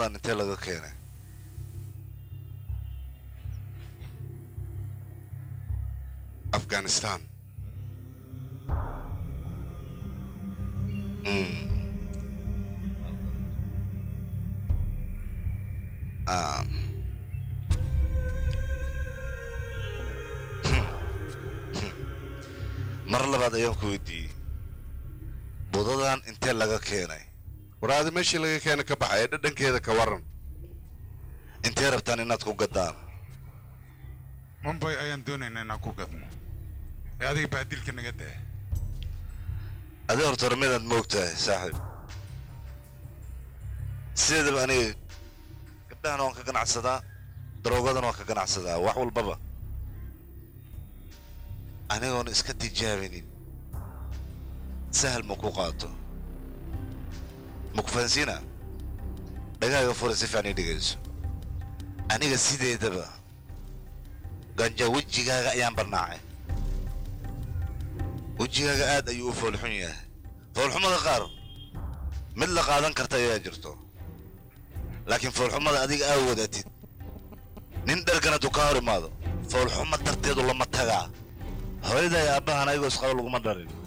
waddadan intee laga keenay afghanistan Mm. Ah. mar labaad ayaan ku weydiiyey budadan intee laga keenay waraadi meeshii laga keena ka baxay ee dhadhankeeda ka waran intee rabtaan inaad ku gaddaan mumbay ayaan doonaynaa inaan ku gadno ee adiga baadilka naga daa adi horta hore midaad moogtahay saaxiib sideedaba aniga gabdhahan waan ka ganacsadaa daroogadan waan ka ganacsadaa wax walbaba anigoon iska tijaabinin sahal ma ku qaato ma ku fahansiina dhagaaga fura si fiican ii dhegayso aniga sideedaba ganja wejigaaga ayaan barnaacay wejigaaga aad ayuu u foolxun yahay foolxumada qaar mid la qaadan karta ayaa jirto laakiin foolxumada adiga aa wadatid nin dharkan hadduu ka hor imaado foolxuma darteedu lama tagaa hooyaday aabbahan ayagoo isqaba laguma dharin